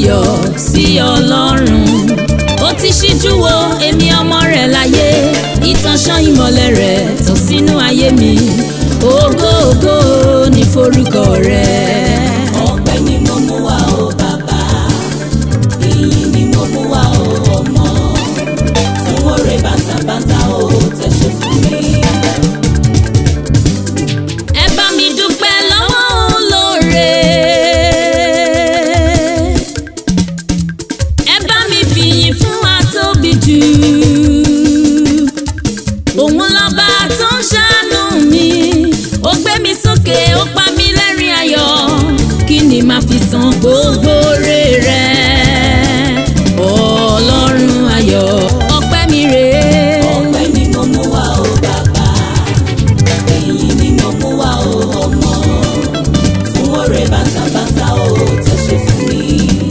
yọ̀ sí ọlọ́run ó ti ṣíjú wo èmi ọmọ rẹ̀ láyé ìtànṣán ìmọ̀lẹ̀ rẹ̀ tàn sínú ayé mi ògo ògo ní forúkọ rẹ̀. ọpẹ́ ni mo mú wá o bàbá ìyìn ni mo mú wá o ọmọ fún oore bàtàbàtà o tẹ̀sẹ̀ fún mi. ẹ bá mi dúpẹ́ lọ́wọ́ olóore. ẹ bá mi fìyìn fún atóbi jù. òun lọ́ba tó ń ṣàánú mi. ó gbé mi sókè ó pa mí lẹ́rìn ayọ̀. kí ni màá fi san gbogbo oore rẹ̀? ọlọ́run ayọ̀ ọpẹ́ mi rèé. ọpẹ́ ni mo mú wá o bàbá ìyìn ni mo mú wá o ọmọ fún oore bàtàbàtà o tẹ̀sẹ̀ fún mi.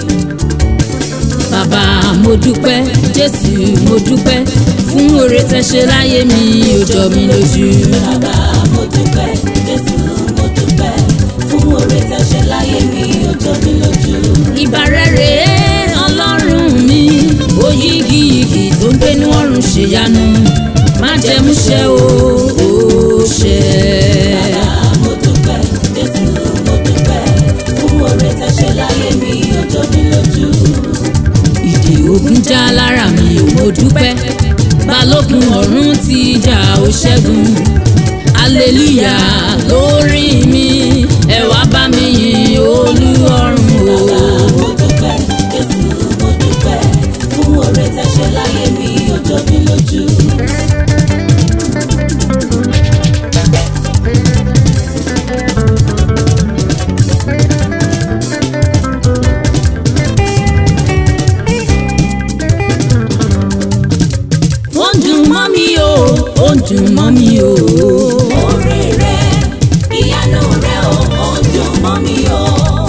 bàbá mo dúpẹ́ jésù mo dúpẹ́ fún oore tẹ́ ṣe láyé mi ó jọ mi lójú. bàbá mo dúpẹ́ jésù mo dúpẹ́ fún oore tẹ̀sẹ̀ láyé mi ó jọ mi lójú. ìbàrẹ̀ rèé ọlọ́run mi oyígiyigì tó ń gbénú ọ̀run ṣèyanu má jẹ́ mú ṣẹ́ o ó ṣẹ́. Bàbá mo dúpẹ́, Jésù mo dúpẹ́, fún oore tẹ́ ṣe láyé mi ó jọ mí lójú. ìdè ogun já lára mi ò mo dúpẹ́ balógun ọ̀run ti jà ó ṣẹ́gun aleluya lórí mi ẹ wá bá mi yìn olú ọ̀run o. Mo dúpẹ́, Jésù mo dúpẹ́, fún oore tẹ́ ṣe láyé mi ó jọ mí lójú. ó ń dùn mọ́ mi o ó ń dùn mọ́ mi o. Oore rẹ, ìyanu rẹ o, ó ń dùn mọ́ mi o.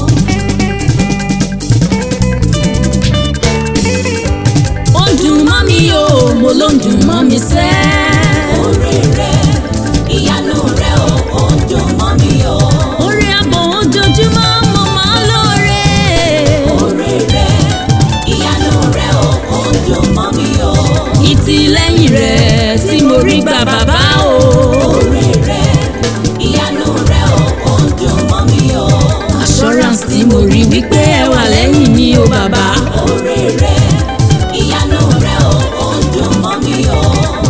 ó ń dùn mọ́ mi o mo ló ń dùn mọ́ mi sẹ́. Oore rẹ, ìyanu rẹ o, ó ń dùn mọ́ mi o. orí àbọ̀ ojoojúmọ́ mo máa ń lóore. Oore rẹ, ìyanu rẹ o, ó ń dùn mọ́ mi o. ìtìlẹ́yìn rẹ̀ tí mo rí gbà bàbá o. Oore rẹ, ìyanu rẹ o, ó ń dùn mọ́ mi o. assurance tí mo rí wípé ẹ wà lẹ́yìn mi o bàbá. Oore rẹ, ìyanu rẹ o, ó ń dùn mọ́ mi o.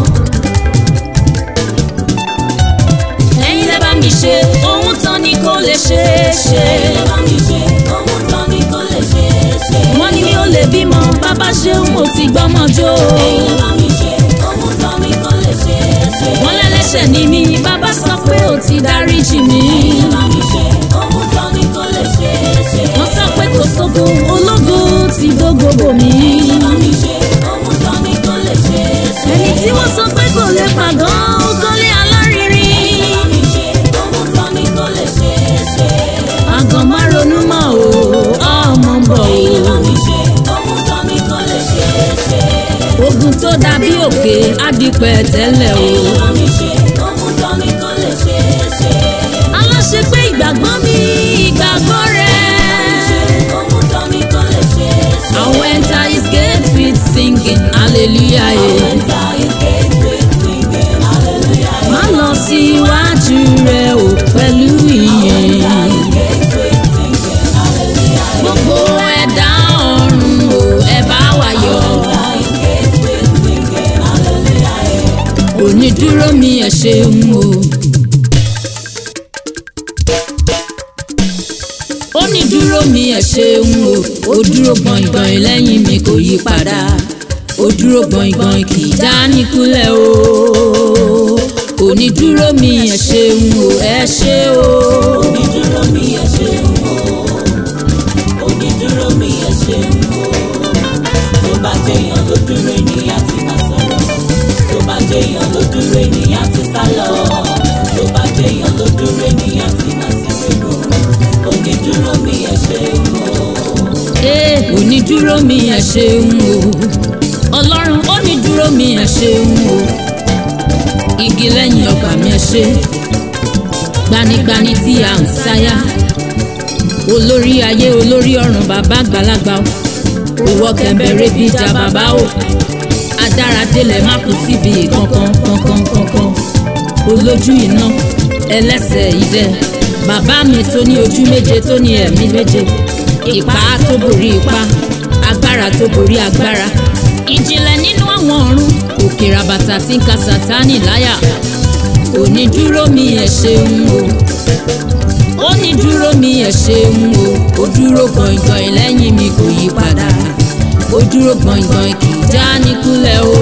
ẹ̀yin lẹ́ bá mi ṣe ohun tán ni kò lè ṣeé ṣe. Ẹ bá mi ṣe ohun tán ni kò lè ṣe é ṣe. wọ́n ní mi ò lè bímọ bàbá ṣeun mo ti gbọ́mọ jó. Ẹ bá mi ṣe ohun tán ni kò lè ṣe é ṣe. wọ́n lẹ́lẹ́ṣẹ̀ ní mi bàbá sọ pé ó ti dáríjì mi. Ẹ bá mi ṣe ohun tán ni kò lè ṣe é ṣe. wọ́n sọ pé kò sógo ológo ti dógo bò mí. Ẹ bá mi ṣe ohun tán ni kò lè ṣe é ṣe. ẹni tí wọ́n sọ pé kò lè pàgọ́ ó kọ́lé alárinrin. Ẹ bá mi ṣe ohun tán ni kò lè ṣe é ṣe. àgàn má ronú mọ́ o ọmọ ń bọ̀ Ẹ bá o. mi ṣe ohun tán ni kò lè ṣe é ṣe. ogun tó dàbí òkè á di pẹ̀tẹ́lẹ̀ o. Ẹ bá mi ṣe ohun tán ni kò lè ṣe é ṣe. aláṣẹ pé ìgbàgbọ́ mi ìgbàgbọ́ rẹ̀. Ohun tán ni kò lè ṣe é ṣe. I will enter his gate with singing hallelujah. Yeah. Enter his gates with singing hallelujah. má lọ síwájú rẹ̀ o pẹ̀lú ìyìn. Enter his gates with singing hallelujah. gbogbo ẹ̀dá ọ̀run o ẹ bá wa yọ̀. Enter his gates with singing hallelujah. onídúró mi ẹ ṣeun o. onídúró mi ẹ ṣeun o ó dúró gbọ̀ngbọ̀n lẹ́yìn mi kò yí padà ó dúró gbọ̀ngbọ̀n kì í já níkulẹ̀ o. onídúró mi ẹ ṣeun o ẹ ṣé o. Onídúró mi ẹ ṣeun o. Onídúró mi ẹ ṣeun o. Tó bá jẹyàn ló dúró ènìyàn ti máa sọ̀rọ̀. Tó bá jẹyàn ló dúró ènìyàn ti sá lọ. Tó bá jẹyàn ló dúró ènìyàn ti máa sí gbogbo. Onídúró mi ẹ ṣeun o. Ee, onídúró mi ẹ ṣeun o ọlọ́run onídúró mi ẹ ṣeun o igi lẹ́yìn ọgbà mi ẹ ṣe gbanigbani tí a ń sáyà olórí ayé olórí ọ̀run bàbá àgbàlagbà o òwò kẹ̀mbẹ̀rẹ̀ bíi ìjà bàbá o adára délẹ̀ má kú síbi kankan kankan kankan olójú iná ẹlẹ́sẹ̀ idẹ bàbá mi tó ní ojú méje tó ní ẹ̀mí méje ipá tó borí ipá agbára tó borí agbára ìjìnlẹ̀ nínú àwọn ọ̀run òkè ràbàtà tí ń ka sátánì láyà onídúró mi ẹ̀ ṣeun o onídúró mi ẹ̀ ṣeun o ó dúró gbọ̀ngbọ̀n lẹ́yìn mi kò yí padà ó dúró gbọ̀ngbọ̀n kì í já níkúlẹ̀ o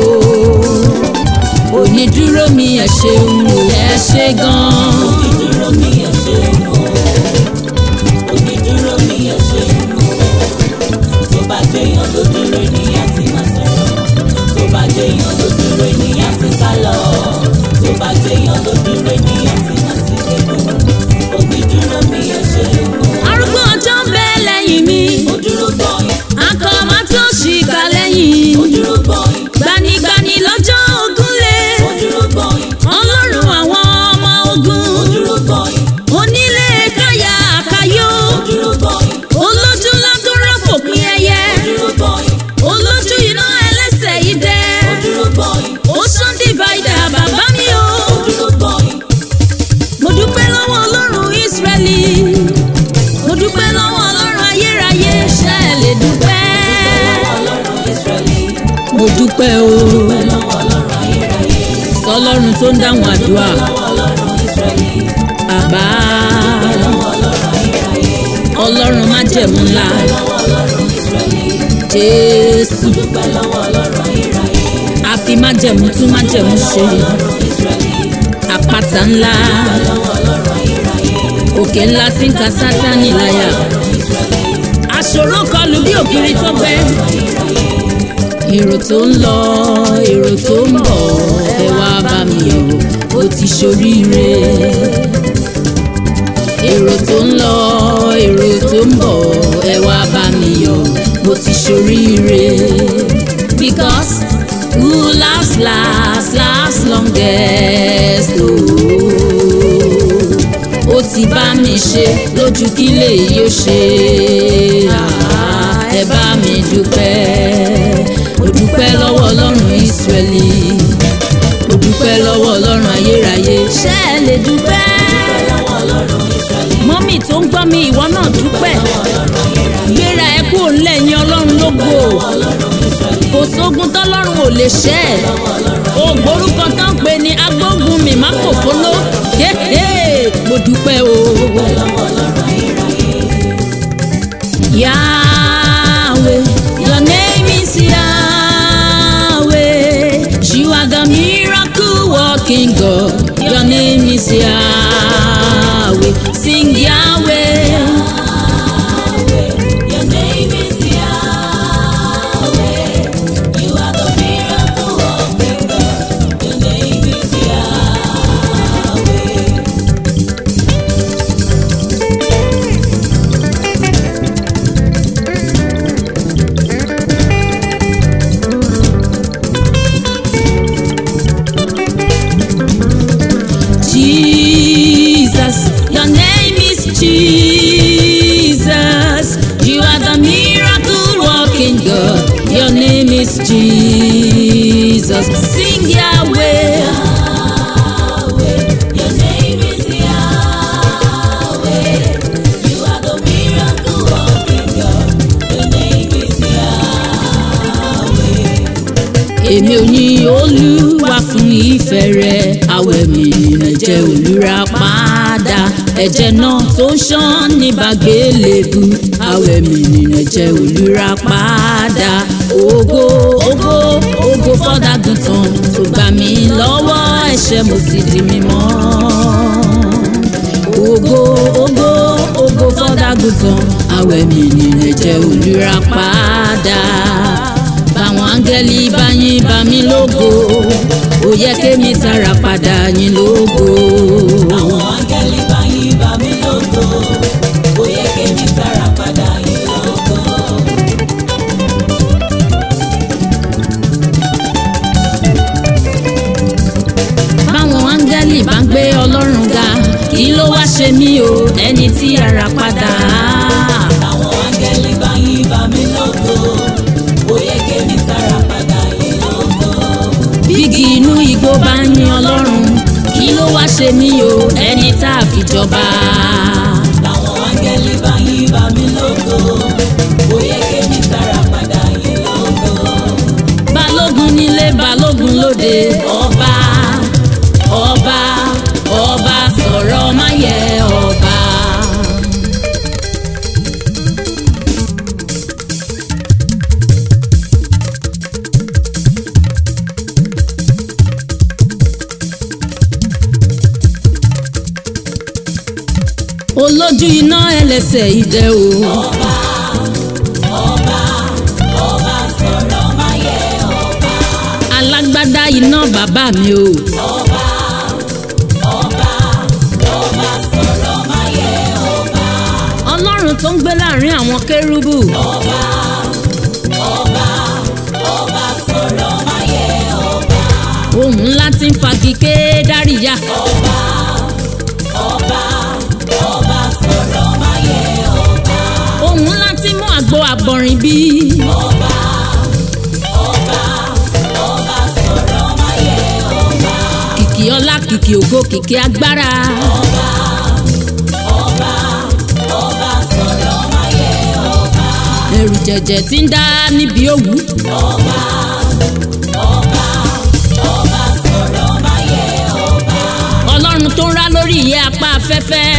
onídúró mi ẹ̀ ṣeun o ẹ ṣé gan-an. onídúró mi ẹ ṣeun o onídúró mi ẹ ṣeun o tó bá jẹyàn ló dúró ènìyàn ti máa sọ̀rọ̀ tó bá jẹyàn ló dúró ènìyàn ti sá lọ tó bá jẹyàn ló dúró ènìyàn ti máa sí nínú onídúró mi ẹ ṣeun o arúgbó ọjọ́ ń bẹ lẹ́yìn mi ó dúró gbọ̀nyìn akọ máa tó ṣìkà lẹ́yìn ó dúró gbọ̀nyìn gbanigbani lọ́jọ́ ogúnlé ó dúró gbọ̀nyìn ọlọ́run àwọn ọmọ ogun ó dúró gbọ̀nyìn onílé káyà àkàyò ó dúró gbọ̀nyìn olójú ládúrà fòpin ẹyẹ ó dúró gbọ̀nyìn olójú iná ẹlẹ́sẹ̀ idẹ ó dúró gbọ̀nyìn ocean divider bàbá mi o ó dúró gbọ̀nyìn mo dúpẹ́ lọ́wọ́ ọlọ́run Ísírẹ́lì mo dúpẹ́ lọ́wọ́ ọlọ́run ayérayé ṣe é lè dúpẹ́ ọlọ́run Ísírẹ́lì mo dúpẹ́ o lọ́wọ́ ọlọ́run ayérayé sọlọ́run tó ń dáhùn àdúrà lọ́wọ́ ọlọ́run Ísírẹ́lì bàbá lọ́wọ́ ọlọ́run ayérayé ọlọ́run májẹ̀mú ńlá lọ́wọ́ ọlọ́run Ísírẹ́lì Jésù dúpẹ́ lọ́wọ́ ọlọ́run ayérayé àfi májẹ̀mú tún májẹ̀mú ṣe ọlọ́run Ísírẹ́lì àpáta ńlá lọ́wọ́ ọlọ́run ayérayé òkè ńlá tí ń ka sátánì láyà ọlọ́run Ísírẹ́lì aṣòro kọlù bí ògiri tó gbẹ èrò tó ń lọ èrò tó ń bọ̀ ẹ wá bá mi yọ̀ ó ti ṣoríire èrò tó ń lọ èrò tó ń bọ̀ ẹ wá bá mi yọ̀ mo ti ṣoríire because who last last last longest ooo ó ti bá mi ṣe lójú kí lè yóò ṣe Ah, ẹ bá mi dúpẹ́ mo dúpẹ́ lọ́wọ́ ọlọ́run Ísírẹ́lì mo dúpẹ́ lọ́wọ́ ọlọ́run ayérayé ṣé ẹ lè dúpẹ́ lọ́wọ́ ọlọ́run Ísírẹ́lì mọ́mì tó ń gbọ́ mi ìwọ náà dúpẹ́ gbéra ẹ kú òǹlẹ̀yìn ọlọ́run lógo ọlọ́run Ísírẹ́lì kò sógun tọ́lọ́run ò lè ṣẹ́ ẹ̀ ògbórúkọ tán pé ní agbógun mi má kò fóló Héhé, mo dúpẹ́ o. lọ́wọ́ ọlọ́run ayérayé Yahweh, your name is Yahweh. You are the miracle working God. Your name is Yahweh. Sing Yahweh. Your name is Yahweh. You are the miracle working God. Your name is Yahweh. Jesus, your name is Jesus. You are the miracle working God. Your name is Jesus. Sing Yahweh. Yahweh. Your name is Yahweh. You are the miracle working God. Your name is Yahweh. èmi ò ní olúwa fún ìfẹ́ rẹ̀ àwẹ̀ mi ẹ̀jẹ̀ olúra padà ẹ̀jẹ̀ náà tó ń ṣàn ní bàgbélébù àwẹ̀ mi ẹ̀jẹ̀ olúra padà ògo ògo ògo fọ́dàgùntàn tó gbà mí lọ́wọ́ ẹ̀ṣẹ̀ mo sì di mímọ́ ògo ògo ògo fọ́dàgùntàn àwẹ̀ mi ẹ̀jẹ̀ olúra padà báwọn áńgẹ́lì bá yín bá mi lógo ó yẹ kémi tara padà yín lógo. Àwọn áńgẹ́lì bá yín bá mi lógo. Ó yẹ kémi tara padà yín lógo. báwọn áńgẹ́lì bá ń gbé ọlọ́run ga kí ló wá ṣe mí o ẹni tí ara padà olójú iná ẹlẹ́sẹ̀ idẹ o. ọba ọba ọba sọ̀rọ̀ máa yẹ ọba alágbádá iná bàbá mi o. ọba ọba ọba sọ̀rọ̀ máa yẹ ọba ọlọ́run tó ń gbé láàrin àwọn kérúbù. ọba ọba ọba sọ̀rọ̀ máa yẹ ọba ohun ńlá tí ń fagi ké dáríyá. ọba ọba ọba sọ̀rọ̀ máa yẹ ọba ohun ńlá tí mú àgbo àbọ̀rìn bí. ọba ọba ọba sọ̀rọ̀ máa yẹ ọba kìkì ọlá kìkì ògo kìkì agbára. ọba ọba ọba sọ̀rọ̀ máa yẹ ọba ẹrù jẹ̀jẹ̀ tí ń dá níbi òwú. ọba ọba ọba sọ̀rọ̀ máa yẹ ọba ọlọ́run tó ń rá lórí ìyẹ́ apá afẹ́fẹ́.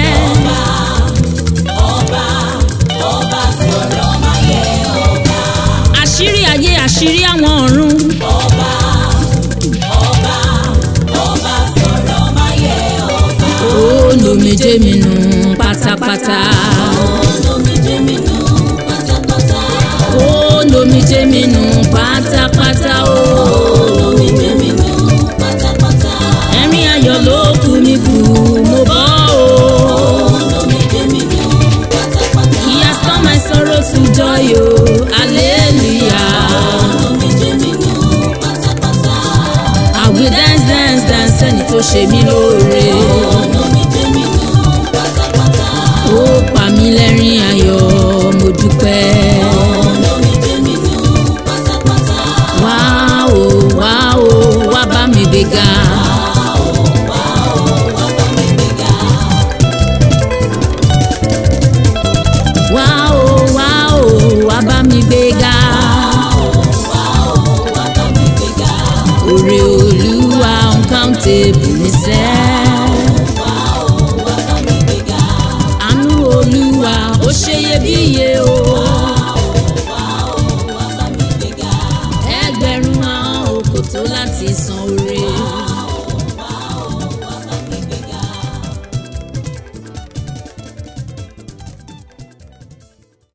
ọba ọba sọ̀rọ̀ máa yẹ ọba àṣírí ayé àṣírí àwọn ọ̀run. ọba ọba ọba sọ̀rọ̀ máa yẹ ọba ó lomijé mi nù pátápátá. olómijé mi nù pátápátá ó lomijé mi nù pátápátá o. olómijé mi nù pátápátá ẹ̀rín ayọ̀ ló kù mí kù mo bọ́ o. olómijé mi nù pátápátá He has turned my sorrow to joy o. hallelujah. olómijé mi nù pátápátá I will dance dance dance ẹni tó ṣe mí lóore. olómijé mi nù pátápátá ó pa mí lẹ́rìn ayọ̀ mo dúpẹ́. olómijé mi nù pátápátá wá o wá o wá bá mi gbéga. wá ó wá bá mi gbéga wá o wá o wá bá mi gbéga. wá ó wá bá mi gbéga òrè olúwa uncountable ní sẹ́. wá ó wá bá mi gbéga àánú olúwa ó ṣe iyebíye o. wá ó wá bá mi gbéga ẹgbẹ̀rún àwọn kò tó láti san oore.